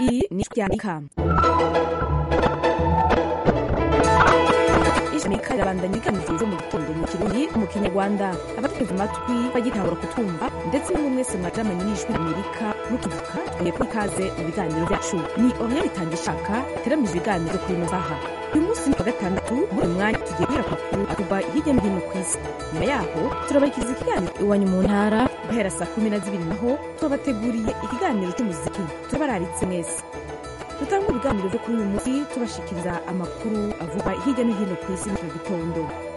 iyi ni ijwi ry'amerika ijamika rirabandanya ibiganiro byo mu gitondo mu kirundi mu kinyarwanda abateze amatwi bagitangura kutumva ndetse n'umwe mwese mwajamanye n'ijwi amerika mukivuka twongeye kuri ikaze mu biganiro byacu ni oriya bitanga ishaka iteramije ibiganiro kuri ino saha uyu munsi ni kuwa gatandatu muri uyu mwanya tugiye guhera ku makuru avugwa hirya no hino ku isi nyuma yaho turabarikiza ikiganiro iwanyu mu ntara guhera saa kumi na zibiri naho tubabateguriye ikiganiro cy'umuziki turabararitse mwese dutanga ibiganiro byo kuri uyu munsi tubashikiriza amakuru avugwa hirya no hino ku isi muri iki gitondo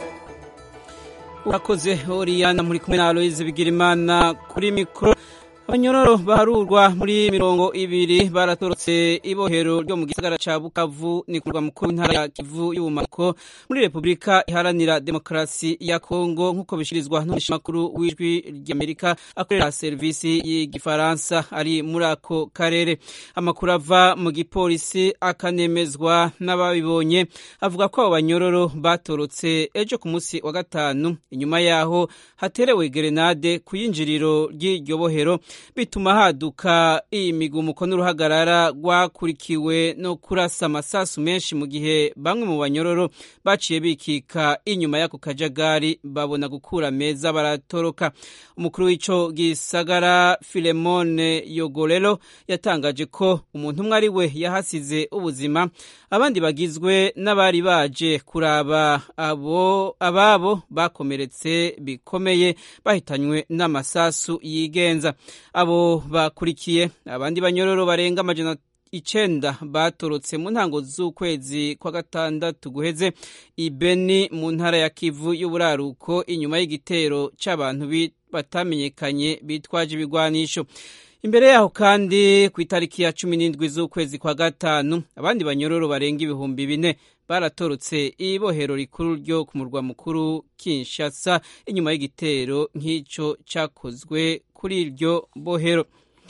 urakoze oriyana muri kumwe na aloyize bigirimana kuri mikoro abanyororo baharurwa muri mirongo ibiri baratorotse ibohero ryo mu gisagara ca bukavu ni ku murwa mukuru w'intara ya kivu y'ubumanuko muri repubulika iharanira demokarasi ya kongo nk'uko bishirizwa n'umushimakuru w'ijwi ry'amerika akorera serivisi y'igifaransa ari muri ako karere amakuru ava mu gipolisi akanemezwa n'ababibonye avuga ko abo banyororo batorotse ejo ku munsi wa gatanu inyuma yaho haterewe gerenade ku yinjiriro ry'iryo bohero bituma haduka imigumuko n'uruhagarara rwakurikiwe no kurasa amasasu menshi mu gihe bamwe mu banyororo baciye bikika inyuma y'ako kajagari babona gukura meza baratoroka umukuru w'ico gisagara filemone yogorero yatangaje ko umuntu umwe ari we yahasize ubuzima abandi bagizwe n'abari baje kuraba abo ababo bakomeretse bikomeye bahitanywe n'amasasu yigenza abo bakurikiye abandi banyororo barenga amajana icenda batorotse mu ntango z'ukwezi kwa gatandatu guheze ibeni mu ntara ya kivu y'uburaruko inyuma y'igitero c'abantu batamenyekanye bitwaje ibigwanisho imbere yaho kandi ku itariki ya cumi n'indwi z'ukwezi kwa gatanu abandi banyororo barenga ibihumbi bine baratorotse ibohero rikuru ryo ku murwa mukuru kinshasa inyuma y'igitero nk'ico cakozwe kuri iryo bohero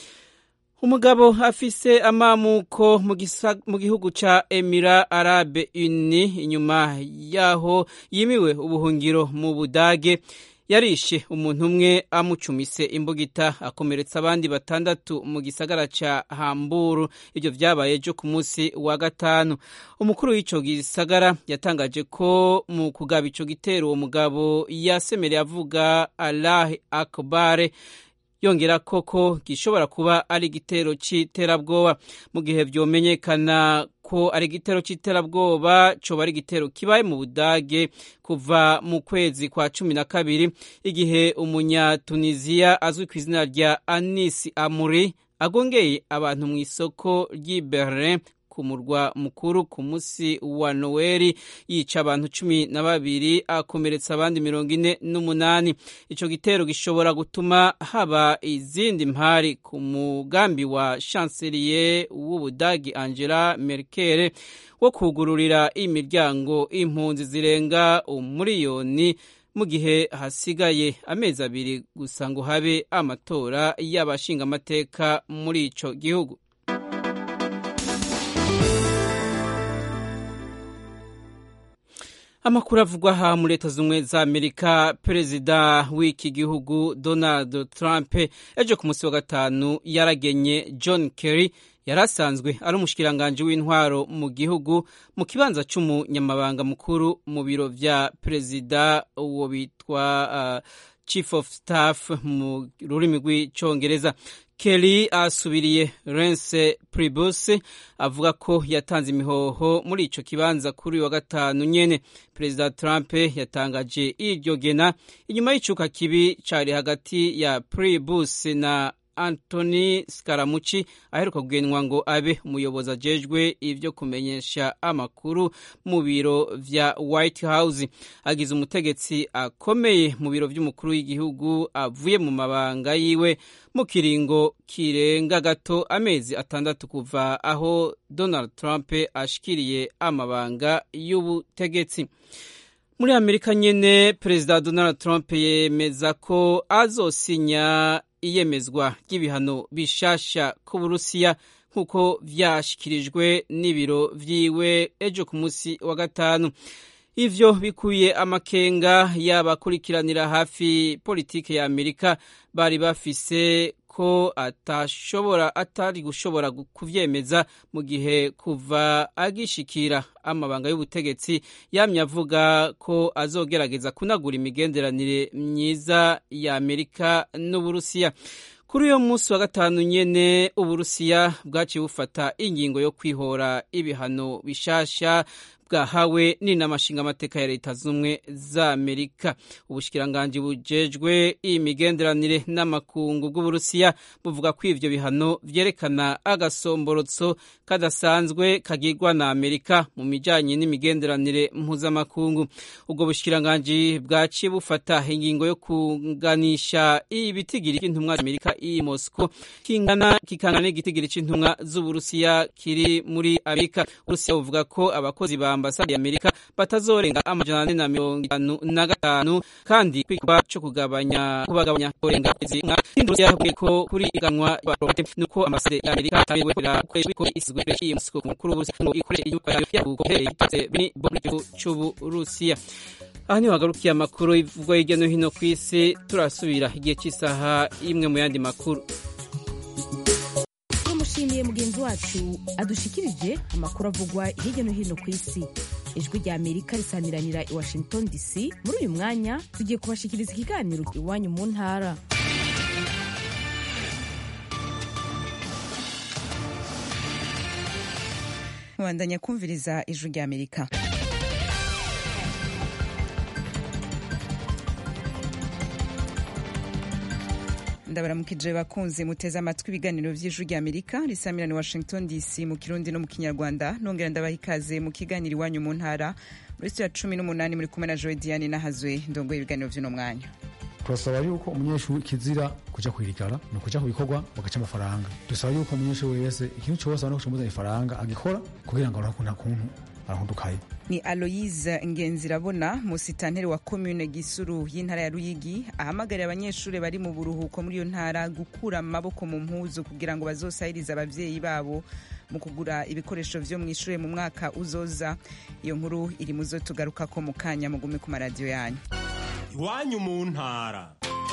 umugabo afise amamuko mu gihugu ca emira arabe uni inyuma yaho yimiwe ubuhungiro mu budage yarishe umuntu umwe amucumise imbugita akomeretsa abandi batandatu mu gisagara ca hamburu ivyo vyabaye ejo ku munsi wa gatanu umukuru w'ico gisagara yatangaje ko mu kugaba ico gitero uwo mugabo yasemereye avuga allah akbare yongera koko gishobora kuba ari igitero c'iterabwoba mu gihe vyomenyekana ko ari igitero c'iterabwoba coba ari igitero kibaye mu budage kuva mu kwezi kwa cumi na kabiri igihe umunyatuniziya azwi ku izina rya anisi amuri agongeye abantu mu isoko ry'i berlin ku murwa mukuru ku munsi wa noweli yica abantu cumi na babiri akomeretsa abandi mirongo ine n'umunani ico gitero gishobora gutuma haba izindi mpari ku mugambi wa chancelier w'ubudagi angela merkel wo kugururira imiryango impunzi zirenga umuriyoni mu gihe hasigaye amezi abiri gusa ngo habe amatora y'abashingamateka muri ico gihugu amakuru avugwa aha muri leta z'ubumwe za amerika perezida w'iki gihugu donald trump ejo ku munsi wa gatanu yaragenye john kerry yari asanzwe ari umushikiranganji w'intwaro mu gihugu mu kibanza c'umunyamabanga mukuru mu biro vya perezida uwo bitwa uh, chief of staff mu rurimi rw'icongereza Kelly asubiriye Rence Pribus avuga ko yatanze imihoho muri ico kibanza kuri wa gatanu nyene Perezida Trump yatangaje iryo gena inyuma y'icuka kibi cari hagati ya Pribus na Anthony Scaramucci aheruka kugenwa ngo abe umuyobozi ajejwe ivyo kumenyesha amakuru mu biro vya White House agize umutegetsi akomeye mu biro vy'umukuru w'igihugu avuye mu mabanga yiwe mu kiringo kirenga gato amezi atandatu kuva aho Donald Trump ashikiriye amabanga y'ubutegetsi muri amerika nyene perezida donald trump yemeza ko azosinya iyemezwa ry'ibihano bishasha ku burusiya nk'uko vyashikirijwe n'ibiro vyiwe ejo ku munsi wa gatanu ivyo bikuye amakenga y'abakurikiranira hafi politike ya amerika bari bafise ko atashobora atari gushobora kuvyemeza mu gihe kuva agishikira amabanga y'ubutegetsi yamye avuga ko azogerageza kunagura imigenderanire myiza ya Amerika n'Uburusiya kuri uyo munsi wa gatanu nyene uburusiya bwaciye bufata ingingo yo kwihora ibihano bishasha bwahawe n'inamashinga amateka ya leta z'ubumwe za amerika ubushikiranganji bujejwe imigenderanire n'amakungu bw'uburusiya buvuga ko ivyo bihano vyerekana agasomborotso kadasanzwe kagirwa na amerika mu mijanye n'imigenderanire mpuzamakungu ubwo bushikiranganji bwaciye bufata ingingo yo kuganisha ibitigiri c'intumwa amerika i moscow kingana kikangana n'igitigiri c'intumwa z'uburusiya kiri muri amerika uburusiya buvuga ko abakozi ba ambasade ya Amerika batazorenga amajana ane na mirongo itanu na gatanu kandi kwikuba co kugabanya kubagabanya kurenga kwezi nka Hindus yavuye ko kuri iganwa y'abaprofete nuko ambasade ya Amerika tabiwe kura kwezi ko isizwe iyi musuko mukuru w'uburusi ngo ikore inyuka yayo yaruko hereye bitse bini bobri c'uburusiya aha niho hagarukiye amakuru ivugwa hirya no hino ku isi turasubira igihe cy'isaha imwe mu yandi makuru tumushimiye mugenzi wacu adushikirije amakuru avugwa hirya no hino ku isi ijwi rya amerika risamiranira i washington dc muri uyu mwanya tugiye kubashikiriza ikiganiro iwanyu mu ntara mubandanya kumviriza ijwi rya amerika ndabaramukije bakunze muteze amatwi ibiganiro vy'ijwi rya amerika risamirana i washington dc mu kirundi no mu kinyarwanda nongera ndabaha ikaze mu kiganiro iwanyu mu ntara muri studio ya cumi n'umunani muri kumwe na joe diane nahazwe ndongoye ibiganiro vy'uno mwanya turasaba yuko umunyeshuri kizira kuja kwirigara ni ukuja ku bikorwa bagaca amafaranga dusaba yuko umunyeshuri wese ikintu cose abona ko kimuzana ifaranga agikora kugira ngo aronke kuntu arahundukaye ni aloyise ngenzirabona musitanteri wa komune gisuru y'intara ya ruyigi ahamagarira abanyeshuri bari mu buruhuko muri iyo ntara gukura amaboko mu mpuzu kugira ngo bazosahirize abavyeyi babo mu kugura ibikoresho vyo mu ishure mu mwaka uzoza iyo nkuru iri muzo tugarukako mu kanya mugume ku maradiyo yanyu iwanyu mu ntara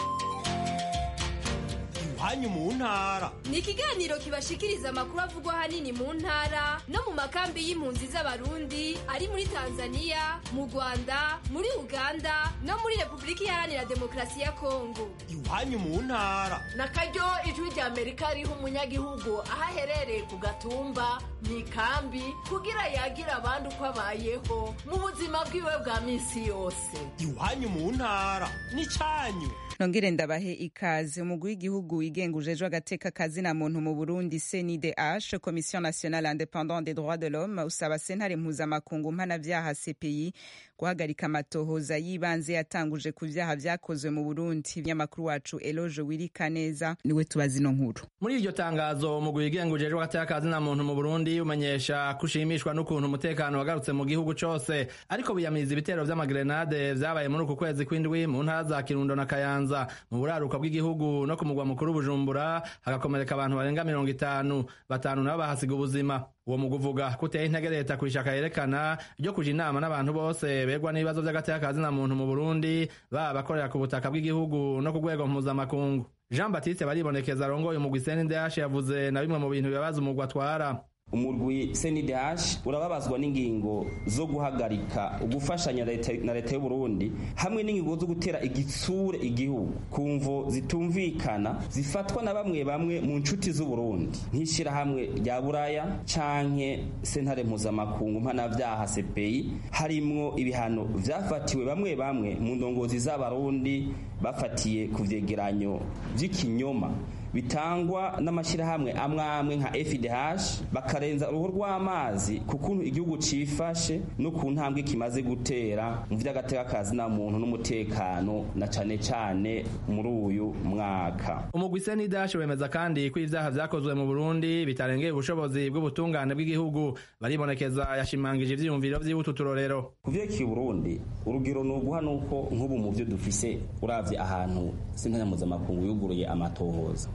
iwanyu mu ntara ni ikiganiro kibashikiriza amakuru avugwa ahanini mu ntara no mu makambi y'impunzi z'abarundi ari muri tanzania mu rwanda muri uganda no muri repubulika iharanira demokarasi ya kongo iwanyu mu ntara na karyo ijwi rya amerika riha umunyagihugu aho aherereye ku gatumba mu ikambi kugira yagira abandi uko abayeho mu buzima bwiwe bwa minsi yose iwanyu mu ntara ni cyanyu nongere ndabahe ikaze umugwi w'igihugu wigenga ujejwe agateka kazina muntu mu burundi cndh commission nationale independant des droits de l'homme usaba sentare mpuzamakungu mpanavyaha cpi guhagarika amatohoza y'ibanze yatanguje ku vyaha vyakozwe mu burundi ibinyamakuru wacu eloge wirika neza niwe tubaza ino nkuru muri iryo tangazo umugwi wigenga ujejwe agateka kazina muntu mu burundi umenyesha ko ushimishwa n'ukuntu umutekano wagarutse mu gihugu cose ariko biyamiriza ibitero vy'amagrenade vyabaye muri uku kwezi kw'indwi mu ntara za kirundo na kayanza mu buraruka bw'igihugu no ku mugwa mukuru bujumbura hagakomereka abantu barenga mirongo itanu batanu nabo bahasiga ubuzima uwo mugwi uvuga ko uteye intege leta ku ishaka yerekana ryo kuja inama n'abantu bose begwa n'ibibazo vy'agateka kazina muntu mu burundi baba abakorera ku butaka bw'igihugu no ku rwego mpuzamakungu jean baptiste baribonekeza arongoye umugwi cndh yavuze na bimwe mu bintu bibabaza umugwi atwara umurwi CNDH urababazwa n'ingingo zo guhagarika ugufashanya na leta y'u Burundi hamwe n'ingingo zo gutera igitsure igihugu kumvo zitumvikana zifatwa na bamwe bamwe mu nshuti z'u Burundi nk'ishira hamwe rya Buraya canke sentare mpuzamakungu mpanavyaha CPI harimwo ibihano vyafatiwe bamwe bamwe mu ndongozi z'abarundi bafatiye ku vyegeranyo vy'ikinyoma bitangwa n'amashyirahamwe amwe amwe nka FDH bakarenza uruhu rw'amazi ku kuntu igihugu cifashe no ku ntambwe kimaze gutera mu vy'agateka kazi na muntu n'umutekano na cane cane muri uyu mwaka umugwi CNDH wemeza kandi ko ivyaha vyakozwe mu Burundi bitarengeye ubushobozi bw'ubutungane bw'igihugu baribonekeza yashimangije ivyiyumviro vy'ibutu turorero kuvyerekeye Burundi urugero ni uguha nuko nk'ubu mu vyo dufise uravye ahantu sentanya mpuzamakungu yuguruye amatohoza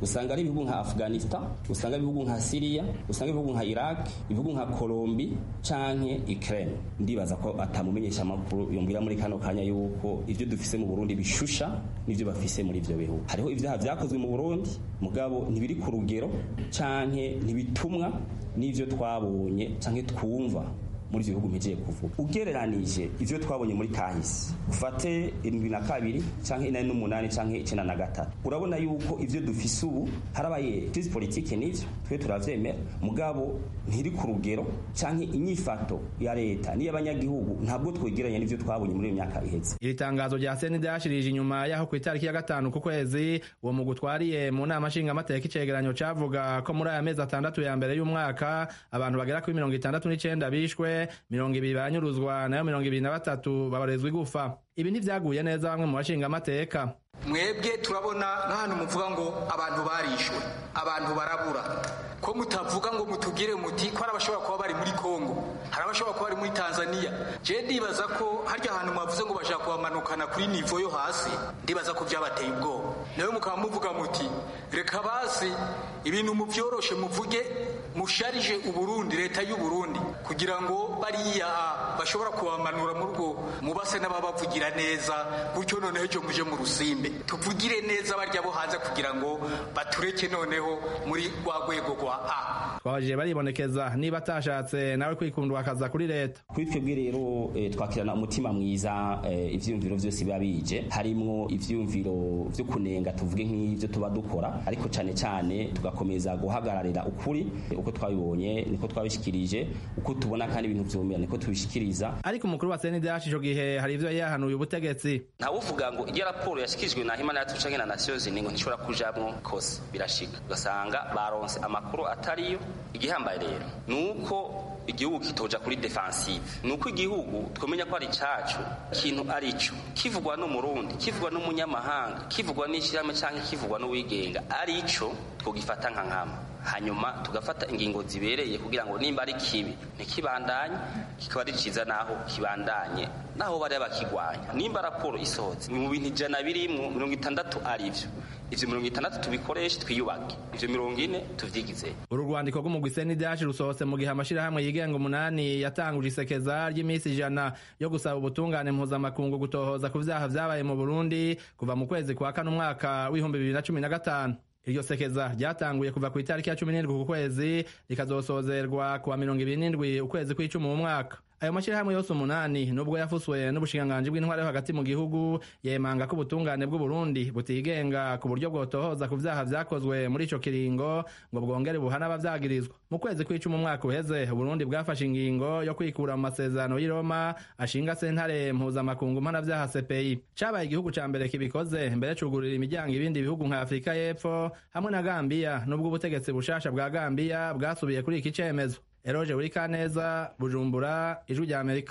usanga ari ibihugu nka afghanistan usanga ibihugu nka syria usanga ibihugu nka iraq ibihugu nka colombi canke ukraine ndibaza ko atamumenyesha amakuru yombwira muri kano kanya yuko ivyo dufise mu burundi bishusha n'ivyo bafise muri ivyo bihugu hariho ivyaha vyakozwe mu burundi mugabo ntibiri ku rugero canke ntibitumwa n'ivyo twabonye canke twumva muri ivyo bihugu mpejeye kuvuga ugereranije ivyo twabonye muri kahise ufate irindwi na kabiri canke inani n'umunani canke icenda na gatatu urabona yuko ivyo dufise ubu harabaye crise politike n'ivyo twe turavyemera mugabo ntiri ku rugero canke inyifato ya leta n'iy'abanyagihugu ntabwo twegeranya n'ivyo twabonye muri iyo myaka iheze iri tangazo rya seni ryashirije inyuma yaho ku itariki ya gatanu ku kwezi uwo mugwi utwariye mu nama nshingamateka icegeranyo cavuga ko muri aya mezi atandatu ya mbere y'umwaka abantu bagera kuri mirongo itandatu n'icenda bishwe mirongo ibiri baranyuruzwa nayo mirongo ibiri na batatu babarezwa igufa ibi ntivyaguye neza bamwe mu bashingamateka mwebwe turabona nk'ahantu muvuga ngo abantu barishwe abantu barabura ko mutavuga ngo mutubwire muti ko hari abashobora kuba bari muri kongo hari abashobora kuba bari muri tanzania je ndibaza ko harya hantu mwavuze ngo bashaka kubamanukana kuri nivo yo hasi ndibaza ko vyabateye ubwoba nawe mukaba muvuga muti reka basi ibintu muvyoroshe muvuge musharije uburundi leta y'uburundi kugira ngo bariya bashobora kubamanura mu rugo mubase n'ababavugira neza gutyo noneho ejo muje mu rusimbe tuvugire neza barya bo hanze kugira ngo batureke noneho muri rwa rwego rwa a twabajije baribonekeza niba atashatse nawe kwikundwa akaza kuri leta kuri twebwe rero eh, twakirana umutima mwiza eh, ivyiyumviro vyose biba bije harimwo ivyiyumviro vyo kunenga tuvuge nk'ivyo tuba dukora ariko cane cane tugakomeza guhagararira ukuri uko twabibonye niko twabishikirije uko tubona kandi ibintu vyumira niko tubishikiriza ariko umukuru wa senidash ico gihe hari ivyo yahanuye ubutegetsi ntawuvuga ngo iyo raporo yashikirijwe na Human Rights Watch na Nations Unies ngo ntishobora kujamwo kose birashika ugasanga baronse amakuru atariyo igihambaye rero nuko igihugu kitoja kuri defensive nuko igihugu twemenya ko ari cacu kintu ari cyo kivugwa n'umurundi kivugwa n'umunyamahanga kivugwa n'ishyirahamwe canke kivugwa n'uwigenga ari cyo twogifata nka nkama hanyuma tugafata ingingo zibereye kugira ngo nimba ari kibi ntikibandanye kikaba ari ciza naho kibandanye naho bari bakigwanya nimba raporo isohotse mu bintu ijana birimwo mirongo itandatu ari vyo ivyo mirongo itandatu tubikoreshe twiyubake ivyo mirongo ine tuvyigize uru rwandiko rw'umugwi senidash rusohotse mu gihe amashirahamwe yigenga umunani yatanguje isekeza ry'iminsi ijana yo gusaba ubutungane mpuzamakungu gutohoza ku vyaha vyabaye mu burundi kuva mu kwezi kwa kane umwaka w'ibihumbi bibiri na cumi na gatanu iryo sekeza ryatanguye kuva ku itariki ya cumi n'indwi ku kwezi rikazosozerwa kuwa mirongo ibiri n'indwi ukwezi kw'icumi mu mwaka ayo mashyirahamwe yose umunani nubwo yafuswe n'ubushikiranganji bw'intwari yo hagati mu gihugu yemanga ko ubutungane bw'uburundi butigenga ku buryo bwotohoza ku vyaha vyakozwe muri ico kiringo ngo bwongere buhana abavyagirizwa mu kwezi kw'icumi umwaka uheze uburundi bwafashe ingingo yo kwikura mu masezerano y'i roma ashinga sentare mpuzamakungu mpanavyaha cpi cabaye igihugu ca mbere kibikoze mbere cugurira imiryango ibindi bihugu nka afurika y'epfo hamwe na gambiya nubwo ubutegetsi bushasha bwa gambiya bwasubiye kuri iki cemezo eroje buri kaneza bujumbura ijwi rya amerika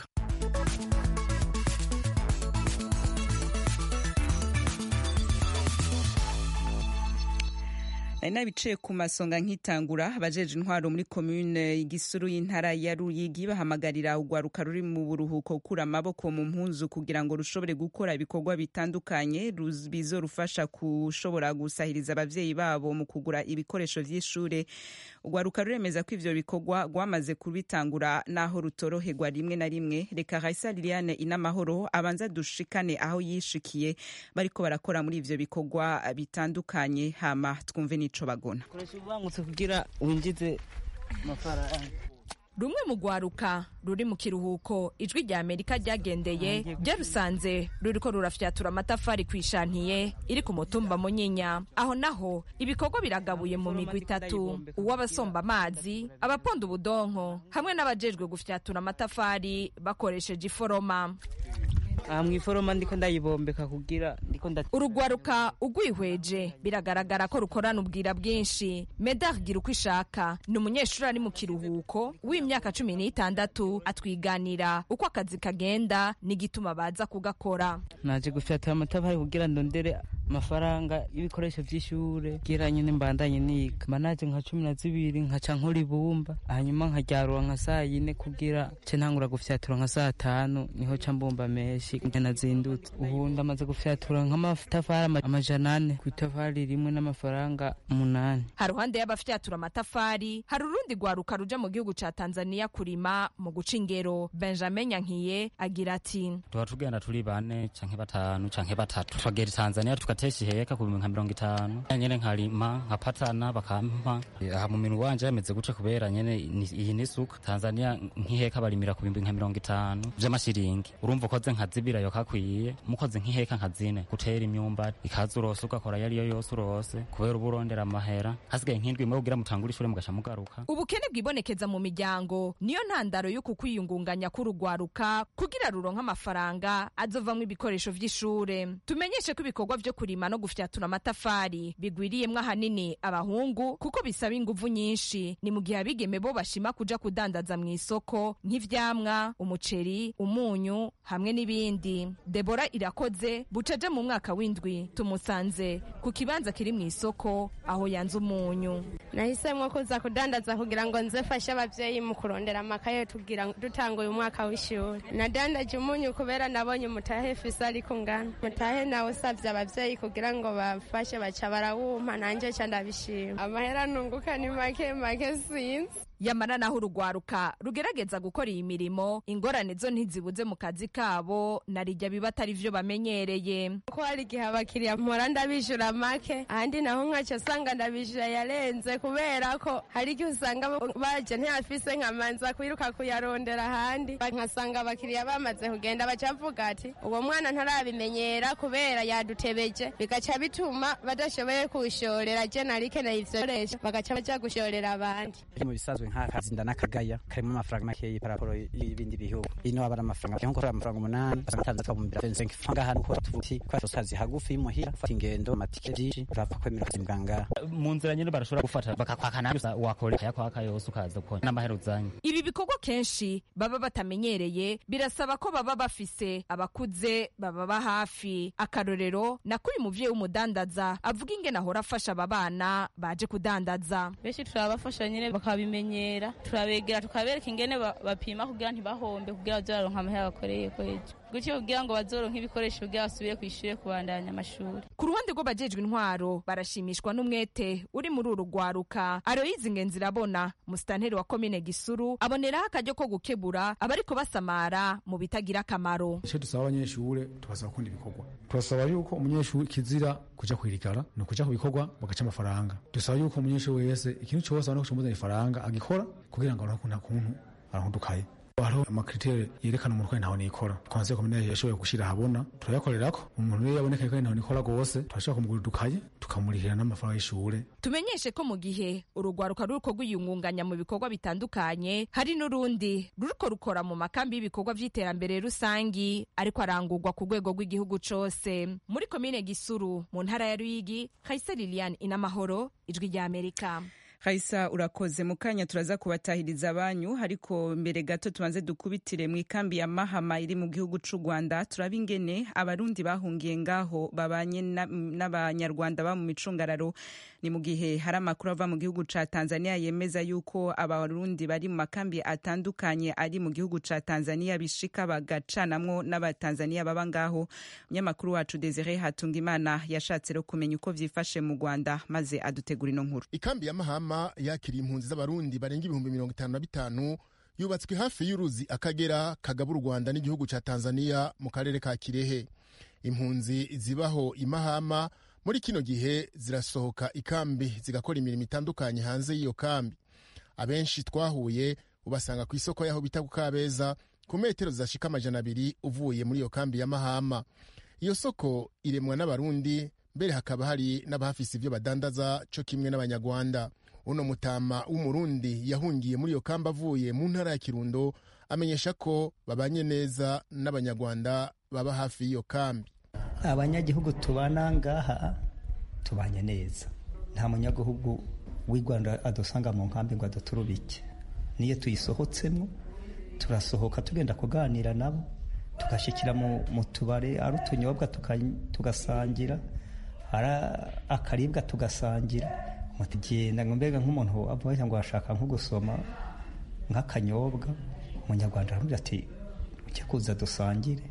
nari nabiciye ku masonga nkitangura abajeje intwaro muri komune igisuru y'intara ya ruyigi bahamagarira urwaruka ruri mu buruhuko gukura amaboko mu mpunzu kugira ngo rushobore gukora ibikorwa bitandukanye bizorufasha kushobora gusahiriza abavyeyi babo mu kugura ibikoresho vy'ishure urwaruka ruremeza ko ivyo bikorwa rwamaze kubitangura naho rutoroherwa rimwe na rimwe reka raisa liliane inamahoro abanza dushikane aho yishikiye bariko barakora muri ivyo bikorwa bitandukanye hama twumve n'ico bagona koresha ubangutse kugira winjize amafaranga rumwe mu rwaruka ruri mu kiruhuko ijwi rya amerika ryagendeye ryarusanze ruriko rurafyatura amatafari ku ishantiye iri ku mutumba munyinya aho naho ibikorwa biragabuye mu migwi itatu uw'abasomba amazi abaponda ubudonko hamwe n'abajejwe gufyatura amatafari bakoresheje iforoma aha mu iforoma ndiko ndayibombeka kugira ndiko nda urugwaruka ugwihweje biragaragara ko rukorana ubwira bwinshi medar gira uko ishaka ni umunyeshuri ari mu kiruhuko w'imyaka cumi n'itandatu atwiganira uko akazi kagenda n'igituma baza kugakora naje gufyatura amatafari kugira ndondere amafaranga y'ibikoresho vy'ishure kugira nyene mbandanye niga mba naje nka cumi na zibiri nkaca nkora ibumba hanyuma nkaryarura nka saa yine kugira ce ntangura gufyatura nka saa tanu niho ca mbumba menshi amabati nazindutse ubu ndamaze gufyatura nk'amatafari amajana ane ku itafari rimwe n'amafaranga umunani haruhande y'abafyatura amatafari hari urundi rwaruka ruja mu gihugu ca tanzania kurima mu guca ingero benjamin nyankiye agira ati tuba tugenda turi bane canke batanu canke batatu tukagera tanzania tugatesha iheka ku bihumbi nka mirongo itanu nyene nkarima nkapatana bakampa aha mu minwe wanje yameze guca kubera nyene iyi n'isuka tanzania nk'iheka barimira ku bihumbi nka mirongo itanu vy'amashiringi urumva ukoze nka zibira yo kakwiye mukoze nk'iheka nka zine gutera imyumbati ikaza urose ugakora yariyo yose urose kubera uba urondera amahera hasigaye nk'indwi imwe kugira mutangure ishure mugasha mugaruka ubukene bwibonekeza mu miryango niyo ntandaro y'uku kwiyungunganya k'urugwaruka kugira ruronka amafaranga azovamwo ibikoresho vy'ishure tumenyeshe ko ibikorwa vyo kurima no gufyatura amatafari bigwiriyemwo ahanini abahungu kuko bisaba inguvu nyinshi ni mu gihe abigeme bo bashima kuja kudandaza mu isoko nk'ivyamwa umuceri umunyu hamwe n'ibindi debora irakoze bucaje mu mwaka w'indwi tumusanze ku kibanza kiri mu isoko aho yanze umunyu nahisemwo kuza kudandaza kugira ngo nze fashe abavyeyi mu kurondera amakaye tugira dutanguye umwaka w'ishuri nadandaje umunyu kubera nabonye umutahe fise ariko ngana mutahe nawe usavye abavyeyi kugira ngo bafashe baca barawumpa nanje ca ndabishima amahera nunguka ni make make sinzi yamara naho urugwaruka rugerageza gukora iyi mirimo ingorane zo ntizibuze mu kazi kabo narijya biba atari vyo bamenyereye ko hari igihe abakiriya mpora ndabijura make ahandi naho nkaco usanga ndabijura yarenze kubera ko hari igihe usanga baje ntiyafise nkamanza kwiruka kuyarondera ahandi nkasanga abakiriya bamaze kugenda baca bavuga ati uwo mwana ntarabimenyera kubera yadutebeje bigaca bituma badashoboye kuwushorera je narikeneye ivyo bikoresho bagaca baja gushorera abandi mu bisanzwe nk'akazi n'akagaya karimo amafaranga makeyi paraporo y'ibindi bihugu ino aba ari amafaranga nko gukora amafaranga umunani usanga atanze twabumbira fense nk'ifanga hano ko tuvuti kwasho kazi hagufi y'imuhira fata ingendo amatike byinshi urapfa kwemera akazi muganga mu nzira nyine barashobora gufata bakakwaka nabi wakora akayakwaka yose ukaza gukora n'amahera uzanye ibi bikorwa kenshi baba batamenyereye birasaba ko baba bafise abakuze bababa hafi akarorero nako uyu muvyeyi w'umudandaza avuga ingene ahora afasha aba bana baje kudandaza benshi turabafasha nyine bakabimenyera turabegera tukabereka ingene bapima kugira ntibahombe kugira bazoraronka amahera bakoreye kwejo gutyo kugira ngo bazoronke ibikoresho kugira basubire kw'ishure kubandanya amashuri ku ruhande rw'abajejwe intwaro barashimishwa n'umwete uri muri uru rwaruka aroyizi ingenzi irabona musitanteri wa komine gisuru aboneraho akaryo ko gukebura abariko basamara mu bitagira akamaro icyo dusaba abanyeshure tubasaba gukunda ibikorwa turasaba yuko umunyeshuri kizira kuja kwirigara ni ukuja ku bikorwa bagaca amafaranga dusaba yuko umunyeshuri wese ikintu cose abona ko kimuzanira ifaranga agikora kugira ngo aronke kuntu arahundukaye hariho amakriteri yerekana umuntu ko ntaho nikora twanze komine yashoboye gushira ahabona turayakorerako umuntu rero yaboneka ko ntaho nikora rwose turashobora kumugura udukaye tukamurihira n'amafaranga y'ishure tumenyeshe ko mu gihe urugwaruka ruriko rwiyungunganya mu bikorwa bitandukanye hari n'urundi ruriko rukora mu makambi y'ibikorwa vy'iterambere rusangi ariko arangurwa ku rwego rw'igihugu cose muri komine gisuru mu ntara ya ruyigi kayise liliane inamahoro ijwi ry'amerika Kaisa urakoze mu kanya turaza kubatahiriza abanyu ariko mbere gato tubanze dukubitire mu ikambi ya Mahama iri mu gihugu c'u Rwanda turaba ingene abarundi bahungiye ngaho babanye n'abanyarwanda ba mu micungararo ni mu gihe hari amakuru ava mu gihugu ca Tanzania yemeza yuko abarundi bari mu makambi atandukanye ari mu gihugu ca Tanzania bishika bagacanamwo n'abatanzania baba ngaho umunyamakuru wacu Desire Hatungimana yashatse rero kumenya uko vyifashe mu Rwanda maze adutegura ino nkuru ikambi ya Mahama yakiriye impunzi z'abarundi barenga ibihumbi mirongo itanu na bitanu yubatswe hafi y'uruzi akagera kagaba u rwanda n'igihugu ca tanzania mu karere ka kirehe impunzi zibaho imahama muri kino gihe zirasohoka ikambi zigakora imirimo itandukanye hanze y'iyo kambi abenshi twahuye ubasanga ku isoko y'aho bita ku kabeza ku metero zidashika amajana abiri uvuye muri iyo kambi ya mahama iyo soko iremwa n'abarundi mbere hakaba hari n'abahafise ibyo badandaza co kimwe n'abanyarwanda uno mutama w'umurundi yahungiye muri iyo kamba avuye mu ntara ya kirundo amenyesha ko babanye neza n'abanyarwanda baba hafi y'iyo kambi abanyagihugu tubana ngaha tubanye neza nta munyagihugu w'i rwanda adusanga mu nkambi ngo aduturubike niyo tuyisohotsemo turasohoka tugenda kuganira nabo tugashyikira mu tubare ari utunyobwa tugasangira ari akaribwa tugasangira mutugenda mbega nk'umuntu avuga ngo ashaka nko gusoma nk'akanyobwa umunyarwanda aravuga ati ujya kuza dusangire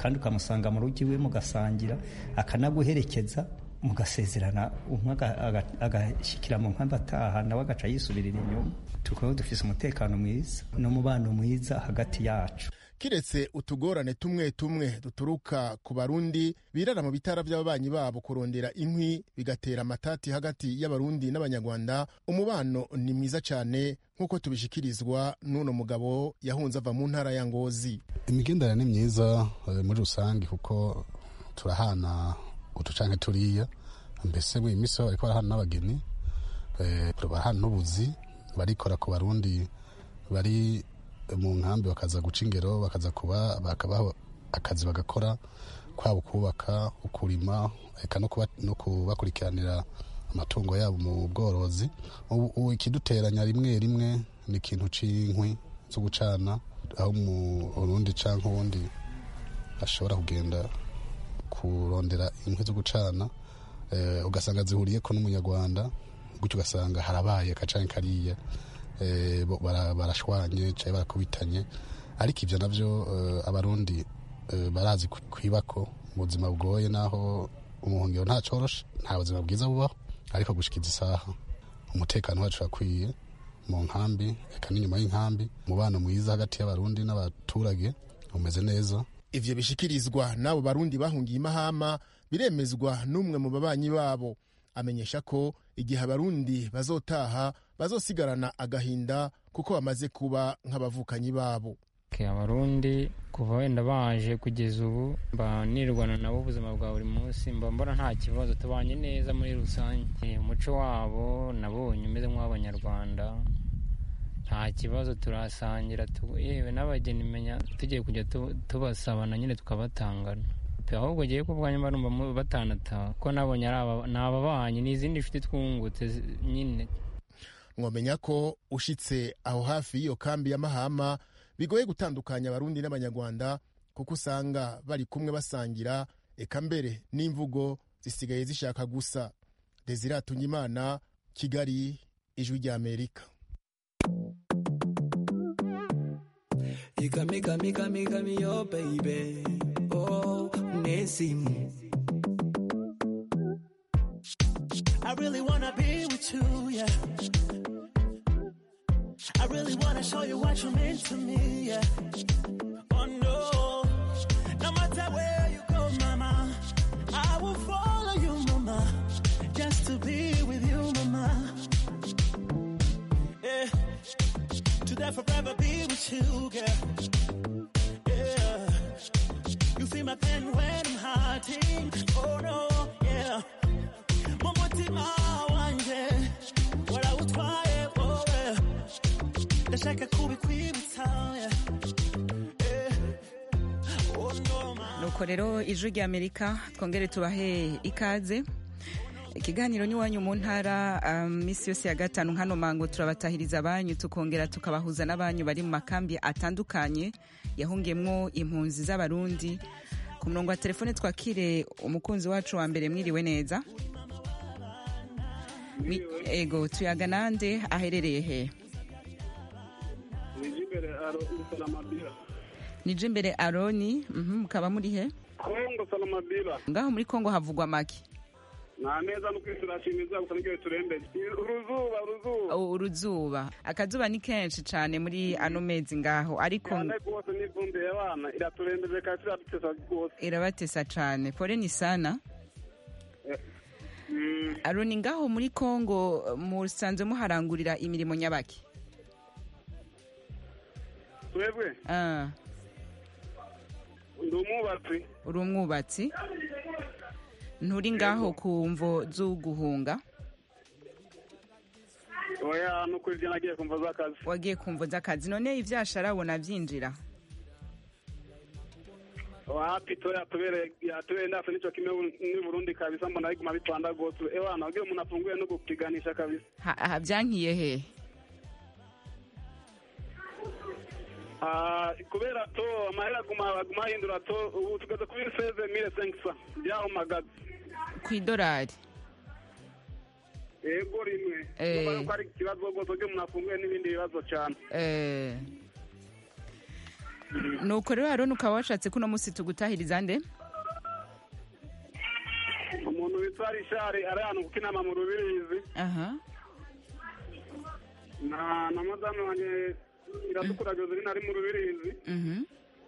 kandi ukamusanga mu rugo iwe mugasangira akanaguherekeza mugasezerana umwe aga- aga- agashyikira mu nkambi ataha nawe agaca yisubirira inyuma tukaba dufise umutekano mwiza n'umubano mwiza hagati yacu kiretse utugorane tumwe tumwe duturuka ku barundi birara mu bitara by'ababanyi babo kurondera inkwi bigatera amatati hagati y'abarundi n'abanyarwanda umubano ni mwiza cyane nk'uko tubishikirizwa n'uno mugabo yahunze ava mu ntara ya ngozi imigenderanire ni myiza eh, muri rusange kuko turahana uducanke turiya mbese mu minsi bariko barahana n'abageni eh, barahana n'ubuzi barikora ku barundi bari mu nkambi bakaza guca ingero bakaza kuba bakabaha akazi bagakora kwaba kubaka ukurima eka no kuba- no kubakurikiranira amatungo yabo mu bworozi ubu ubu ikiduteranya rimwe rimwe ni ikintu c'inkwi zo gucana aho mu urundi canke uwundi ashobora kugenda kurondera inkwi zo gucana eh, ugasanga zihuriyeko n'umunyarwanda gutyo ugasanga harabaye akacanke kariya eh, bo- bara- barashwanye canke barakubitanye ariko ivyo navyo eh, abarundi eh, barazi ku- kwibako mu buzima bugoye naho umuhungiro nta coroshe nta buzima bwiza bubaho ariko gushikiza isaha umutekano wacu urakwiye mu nkambi eka n'inyuma y'inkambi umubano mwiza hagati y'abarundi n'abaturage umeze neza ivyo bishikirizwa n'abo barundi bahungiye imahama biremezwa n'umwe mu babanyi babo amenyesha ko igihe abarundi bazotaha bazosigarana agahinda kuko bamaze kuba nk'abavukanyi babo Okay, abarundi kuva wenda baje kugeza ubu mba nirwana nabo ubuzima bwa buri munsi mba mbona nta kibazo tubanye neza muri rusange Eh, umuco wabo nabonye umeze nk'uw'abanyarwanda nta kibazo turasangira tu- yewe n'abageni menya tugiye kujya tu- tubasabana nyine tukabatangana Pe, ahubwo giye ku bwanyu barumva mu- batanataha ko nabonye ari aba- ni ababanyi ni izindi nshuti twungutse zi- nyine mwomenya ko ushitse aho hafi y'iyo kambi ya mahama bigoye gutandukanya abarundi n'abanyarwanda kuko usanga bari kumwe basangira eka mbere n'imvugo zisigaye zishaka gusa desire imana kigali ijwi ry'amerika You got me, got me, got me, got me, oh baby. Oh, Nessim. I really wanna be with you, yeah. I really wanna show you what you mean to me, yeah. Oh no, no matter where you go, mama, I will follow you, mama, just to be with you, mama. Yeah, to forever be with you, girl. Yeah, you feel my pain when I'm hurting. Oh no, yeah. mumutima wanje warawutwaye wowe ndashaka kubikwibutsa yeah. Eh, oh no, ma- nuko rero ijwi ry'amerika twongere tubahe ikaze ikiganiro n'iwanyu mu ntara um, minsi yose ya gatanu nkano mango turabatahiriza abanyu tukongera tukabahuza n'abanyu bari mu makambi atandukanye yahungiyemwo impunzi z'abarundi ku murongo wa telefone twakire umukunzi wacu wa mbere mwiriwe neza Mi- ego tuyaga nande aherereye he nijimbere aro salamabila nije imbere aroni mhm, mukaba muri he kongo salamabila ngaho muri kongo havugwa make nta neza no kwisirashimiza gusa niryo biturembeye uruzuba uruzuba U- uruzuba akazuba ni kenshi cyane muri ano mezi ngaho ariko cyane rwose n'ivumbi y'abana iraturembeje kandi iradutesa rwose irabatesa cyane pole ni sana Mm, aroni ngaho muri kongo musanzwe muharangurira imirimo nyabaki twebwe Ah, ndi umwubatsi uri umwubatsi nturi ngaho ku mvo z'uguhunga oya ni ukuri ibyo nagiye kumva z'akazi wagiye ku mvo z'akazi none ivyashara ubona vyinjira wapi to yatubereye yatubereye ndase nico kimwe ni Burundi kabisa mbona biguma bipanda rwose ewana ugira umuntu afunguye no gupiganisha kabisa Ha- ha- vyankiye he Ah, kubera to amahera aguma aguma ahindura to ubu tugeze kuri seze mille cinq cent byahumagaza kw'idolari yego rimwe Eh. Urumva yuko ari ikibazo rwose ugira umuntu afunguye n'ibindi bibazo cyane Eh, nuko rero aroni ukaba washatse ko uno munsi tugutahiriza nde umuntu witwa rishari ari ahantu kuko inama mu rubirizi aha na na madamu wanjye iratukura joseline ari mu rubirizi mhm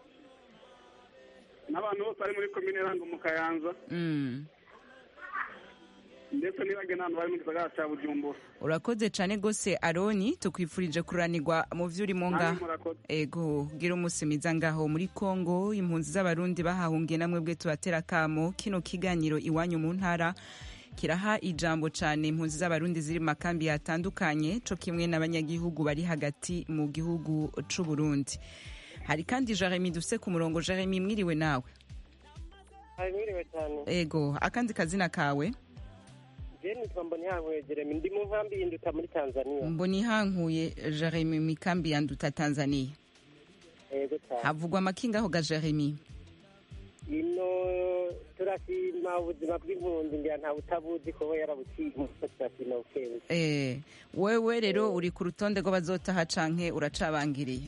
n'abantu bose bari muri komine rango mu kayanza Mm. ndetse n'ibage n'abantu bari mu gisagara cya bujumbura urakoze cyane rwose aroni tukwifurije kuranirwa mu byo urimo Namwe ngaho murakoze. ego gira umunsi mwiza ngaho muri kongo impunzi z'abarundi bahahungiye namwe bwe tubatera akamo kino kiganiro iwanyu mu ntara kiraha ijambo cyane impunzi z'abarundi ziri mu makambi yatandukanye co kimwe n'abanyagihugu bari hagati mu gihugu c'u Burundi hari kandi Jeremy dufise ku murongo Jeremy mwiriwe nawe mwiriwe cyane ego akandi kazina kawe je nitwa mbonihankuye jeremy ndi mu nkambi y'induta muri tanzania mbona ihankuye Jeremy mu mikambi ya nduta Tanzania yego cyane havugwa amakingaho ga Jeremy ino turashima ubuzima bw'impunzi ngira nta butabuzi kuba yarabuciye umuso turashima bukebuke Eh, wewe rero uri ku rutonde rw'abazotaha canke uracabangiriye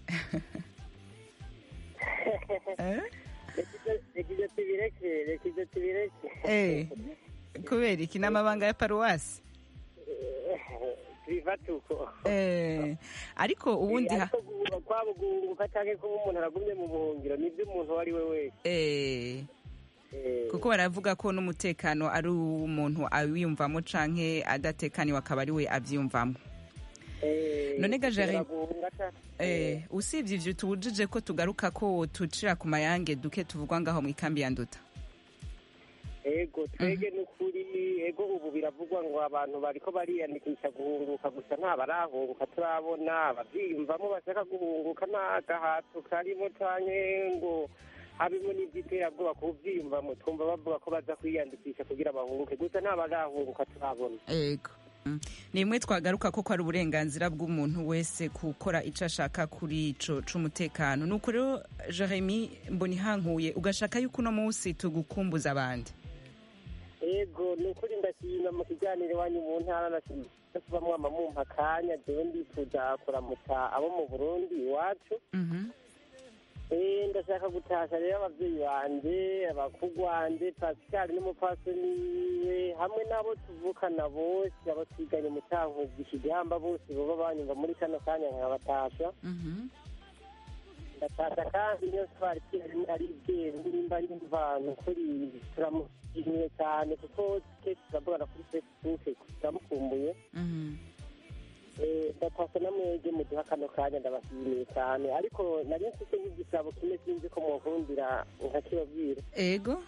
reka ibyo tubireke reka ibyo tubireke Eh, kubera iki n'amabanga ya paruwasi biva tuko Eh, ariko ubundi ha- ariko guhunga kwabo guhunguka canke kuba umuntu aragumye mu buhungiro nibyo umuntu uwo ari we wese eh, Eh, kuko baravuga ko n'umutekano ari umuntu awiyumvamo canke adatekaniwe akaba ari we avyiyumvamo eh, none ga Jeremy- guhunga ca- Eh, usibye ivyo tubujije ko tugaruka ko tucira ku mayange duke tuvugwa ngaho mu ikambi ya nduta ego twege n'ukuri ego ubu biravugwa ngo abantu bariko bariyandikisha guhunguka gusa nta barahunguka turabona abavyiyumvamo bashaka guhunguka nta gahato karimo canke ngo habimo n'ivyiterabwoba kuvyiyumvamo twumva bavuga ko baza kwiyandikisha kugira bahunguke gusa nta barahunguka turabona ego Mm. ni imwe twagaruka ko ari uburenganzira bw'umuntu wese gukora icyo ashaka kuri ico c'umutekano nuko rero jeremy mbonihankuye ugashaka yuko uno munsi tugukumbuza abandi ego ni ukuri ndashima mu kiganiro iwanyu mu ntara nashimye kuba mwama mumpa akanya jewe ndifuza kuramutsa abo mu burundi iwacu Eh, ndashaka gutasha rero abavyeyi banje abakugwanje pascal n'umupfasoni we hamwe n'abo tuvukana bose abo twiganye mu cankuzi ikigamba bose boba banyumva muri kano kanya nkabatasha ndatasha kandi niyo twari kirimo ari ibyeru nimba ari imvano kuri turamushimiye cyane kuko kenshi turavugana kuri facebook turamukumbuye Eh, ndatasha namwege muduha kano kanya ndabashimiye cyane ariko nari mfite nk'igisabo kimwe sinzi ko munkundira nkakibabwira ego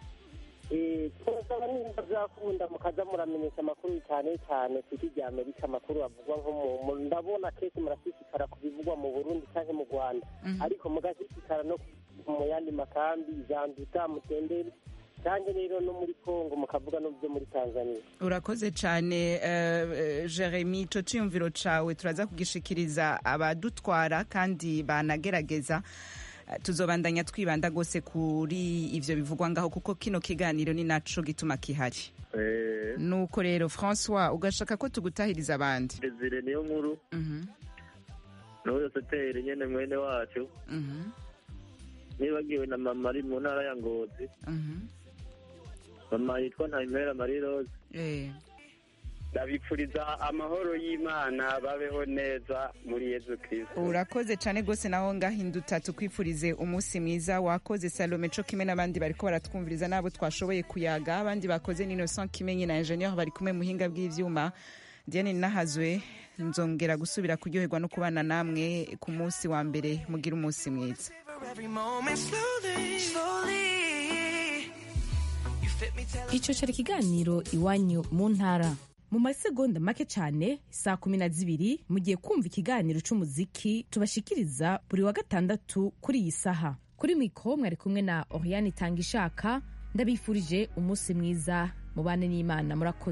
Eh, twasaba nimba byakunda mukaza muramenyesha amakuru cyane cyane ku isi rya amerika amakuru avugwa nko mu mu- ndabona kenshi murashishikara ku bivugwa mu burundi cyangwa mu rwanda ariko mugashishikara no mu yandi makambi zanduta mutenderi cyangwa rero no muri kongo mukavuga no byo muri tanzania urakoze cyane eh, eh, jeremy ico ciyumviro cawe turaza kugishikiriza abadutwara kandi banagerageza Eh, tuzobandanya twibanda rwose kuri ivyo bivugwa ngaho kuko kino kiganiro ni naco gituma kihari nuko rero francois ugashaka ko tugutahiriza abandi desire niyo nkuru Mhm, n'uwo soteri nyene mwene wacu mhm, nibagiwe na mama ari mu ntara ya ngozi mhm. mama yitwa ntayimera marie rose Eh, ndabipfuriza amahoro y'imana babeho neza muri yezu kirisito urakoze cyane rwose naho ngahinduta tukwifurize umunsi mwiza wakoze salome co kimwe n'abandi bariko baratwumviriza n'abo twashoboye kuyaga abandi bakoze ni innocent kimenyi na ingenieur bari kumwe muhinga bw'ivyuma diane nahazwe nzongera gusubira kuryoherwa no kubana namwe ku munsi wa mbere mugira umunsi mwiza every moment slowly, slowly. You fit me till icyo cyari ikiganiro iwanyu mu ntara mu masegonda make cyane saa kumi na zibiri mugiye kumva ikiganiro cy'umuziki tubashikiriza buri wa gatandatu kuri iyi saha kuri mikoro mwari kumwe na oriane itanga ishaka ndabifurije umunsi mwiza mubane n'imana murakoze